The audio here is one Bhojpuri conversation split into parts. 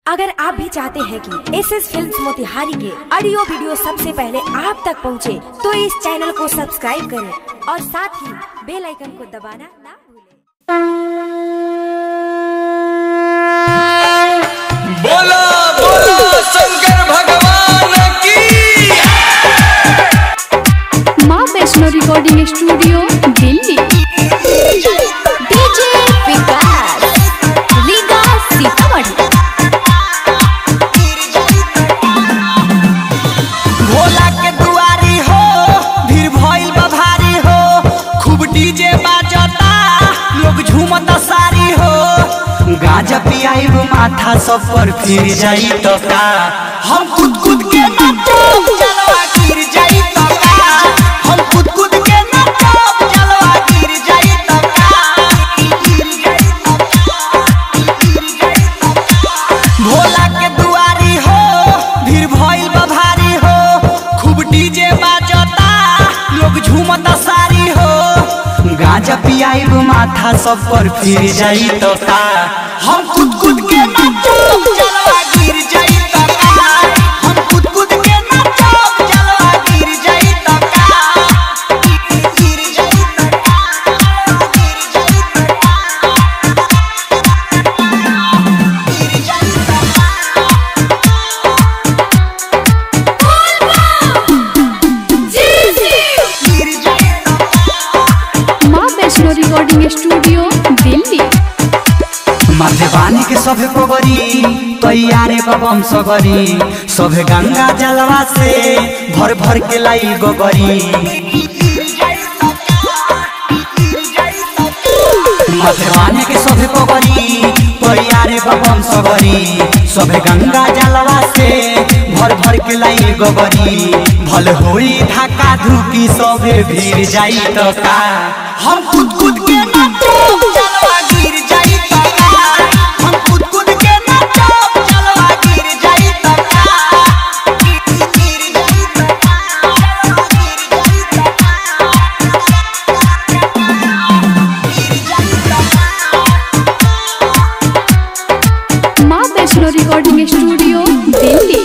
अगर आप भी चाहते हैं कि एस एस फिल्म मोतिहारी के ऑडियो वीडियो सबसे पहले आप तक पहुंचे, तो इस चैनल को सब्सक्राइब करें और साथ ही बेल आइकन को दबाना ना भूलें। बोला बोला शंकर भगवान की माँ Vaishno recording studio Delhi DJ Vikas Riga Sitamarhi Bhola के दुआरी हो भीड़ भइल बा भारी हो खूब डीजे बाजता लोग झूमता सारी हो गाजा पियाई माथा सब पर फिर जाई तो का हम कूद कूद के नाचब जलवा गिर जाई तो का हम कूद कूद के नाचब जलवा गिर जाई तो का गिर जाई तो भोला के दुआरी हो भीड़ भइल बा भारी हो खूब डीजे बाजता लोग झूमता सारी हो गाजा पियाई माथा सब पर फिर जाई तो का हम कूद कूद के नाचब जलवा गिर जाई तो का हम कूद कूद के नाचब जलवा गिर जाई तो का गिर जाई तो का गिर जाई तो का गिर जाई तो गिर जाई तो माँ वैष्णो रिकॉर्डिंग स्टूडियो दिल्ली माथे बानी के सभे पोगरी तैयारे बबम सगरी सभे गंगा जलवा से भर भर के लाई गोगरी माथे बानी के सभे पोगरी तैयारे बबम सगरी सभे गंगा जलवा से भर भर के लाई गोगरी भल होई धक्का धुकी सभे भीड़ जाई तो का हम कूद कूद के नाचब जलवा गिर जाई तो का हम कूद कूद के नाचब जलवा गिर जाई तो का गिर जाई तो का गिर जाई तो का गिर जाई तो माँ वैष्णो रिकॉर्डिंग स्टूडियो दिल्ली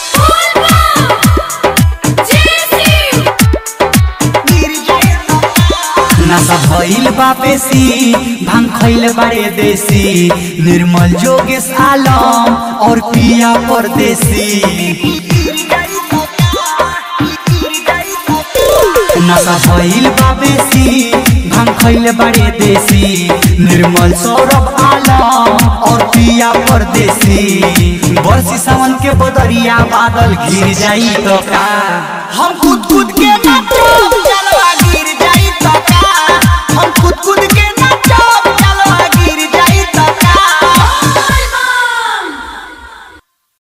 नशा भइल बापेसी भांग खइल बारे देसी निर्मल जोगेश आलम और पिया परदेसी नशा भइल बापेसी भांग खइल बारे देसी निर्मल सौरभ आलम और पिया परदेसी बरसी सावन के बदरिया बादल घिर जाई तो का हम कूद कूद के नाचब